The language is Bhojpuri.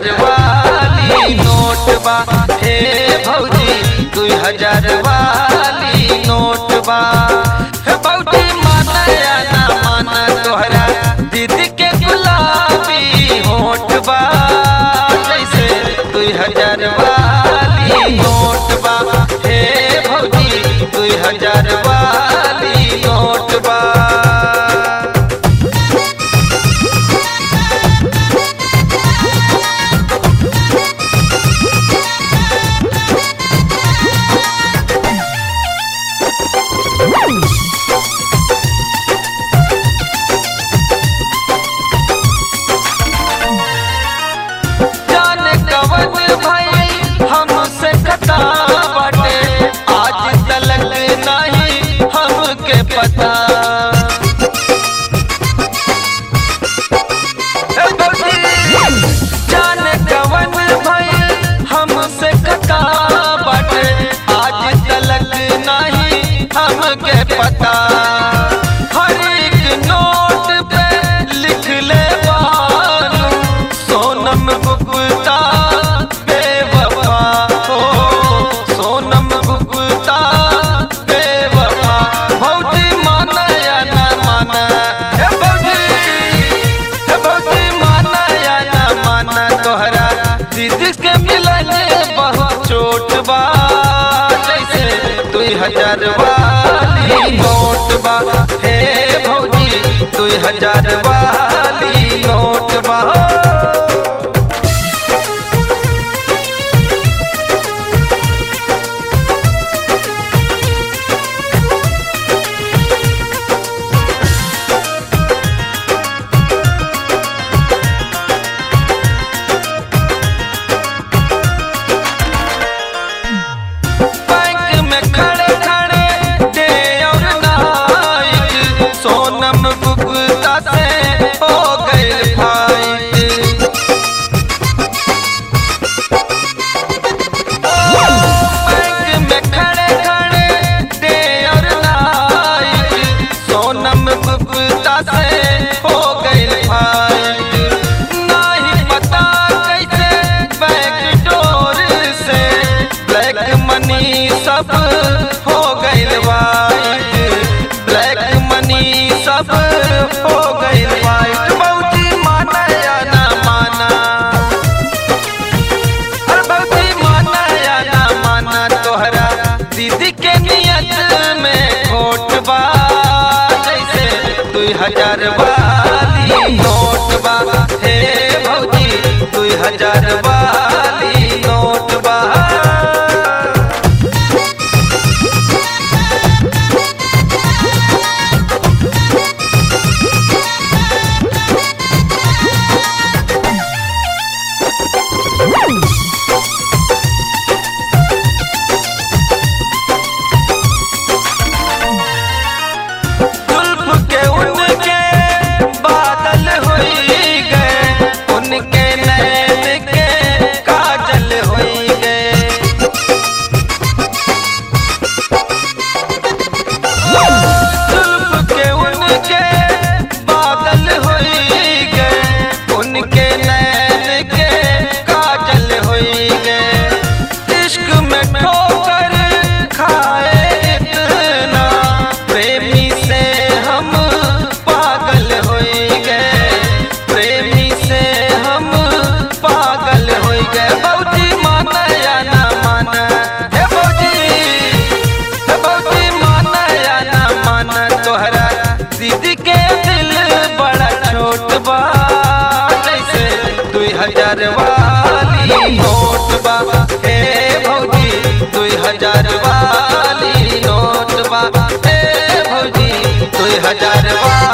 हजार वाली नोट बा हे भौजी दुई हजार वाली नोट बा हे भौजी माना या ना माना तोहरा दीदी के गुलाबी होठ बा जैसे दुई हजार वाली नोट बा हे भौजी दुई हजार वाली नोट बा जाने कवन भाई हमसे खता बाटे आज तलक नहीं हमके पता ए बबी, जाने कवन भाई हमसे खता बाटे आज तलक नहीं हमके पता हर एक नोट पे लिख ले बानू सोनम गुप्ता बेवफा हो सोनम गुप्ता बेवफा भौजी माना या ना माना हे भौजी हे भौजी माना या ना माना तोहरा दीदी के मिलने बहुत चोट बा जैसे दुई हजार वाली नोट बा हे भौजी दुई हजार वाली नोट बा बैंक में खड़े खड़े दे और नाइक सोनम गुप्ता से हो गए फाइट बैंक में खड़े खड़े दे और नाइक सोनम गुप्ता से हो गए फाइट नहीं पता कैसे बैक डोर से ब्लैक मनी सब हो गइल वाइट ब्लैक मनी सब हो गइल वाइट बहुती माना या ना माना अरे बहुती माना या ना माना तोहरा दीदी के नियत में खोट बा जैसे दुई हजार वाली नोट बा हे भौजी दुई हजार वाली नोट बा जुल्फ के उनके बादल होई गए उनके नैन के काजल होई गए जुल्फ के उनके बादल होई गए उनके नैन के काजल होई गए इश्क में ठोकर खाए इतना प्रेमी से हम पागल होई गए प्रेमी से हम पागल होई गए बहुती माना या ना माना हे बहुती हे बहुती माना या ना माना तोहरा दीदी के दिल बड़ा छोट बा जैसे दुई हजार वाली नोट बा हे भौजी दुई हजार वाली नोट बा हे भौजी दुई हजार वाली